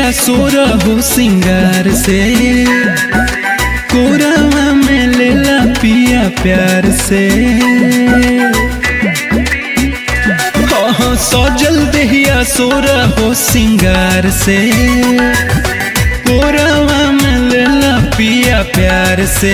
देहिया सोर हो सिंगार से कोरावा में लेला पिया प्यार से हाँ सजल देहिया सोर हो सिंगार से कोरावा में लेला पिया प्यार से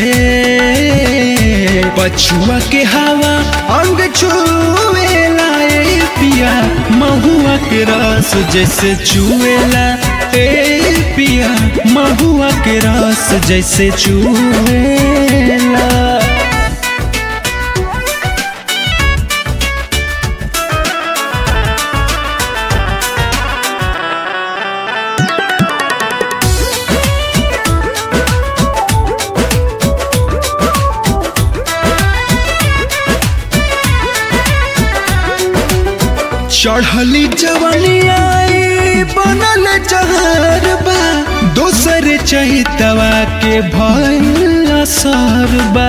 पछुआ के हवा अंग छुएला ए पिया महुआ के रस जैसे चुएला ए पिया महुआ के रस जैसे चुएला चढ़ली जवनिया बनल जहर बा दोसर चहितवा के भइल असर बा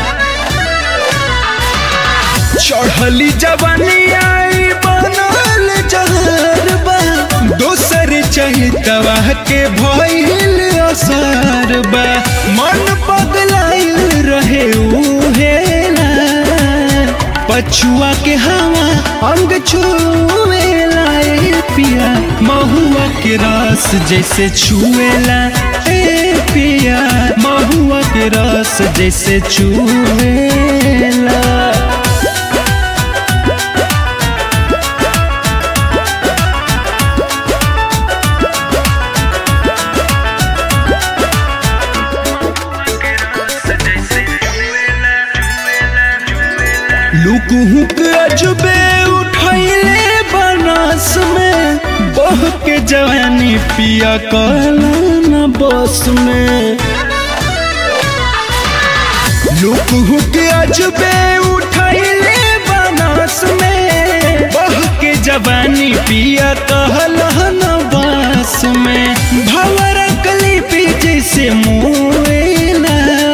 चढ़ली जवनिया बनल जहर बा दोसर चहितवा के भइल असर बा मन पगलाइल रहे उहेला पछुआ के हवा अंग छुएला ए पिया महुआ के रस जैसे छुएला ए पिया महुआ के रस जैसे छुएला लुक हुक अजबे उठैले बनस में बह के जवानी पिया कहला न बस में लुक हुक अजबे उठैले बनस में बह के जवानी पिया कहला न बस में भवर कली जैसे मुएला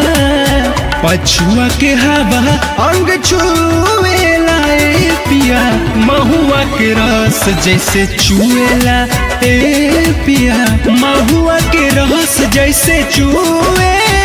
पछुआ के हवा अंग छुएला ए पिया महुआ के रस जैसे चुएला ए पिया महुआ के रस जैसे चुएला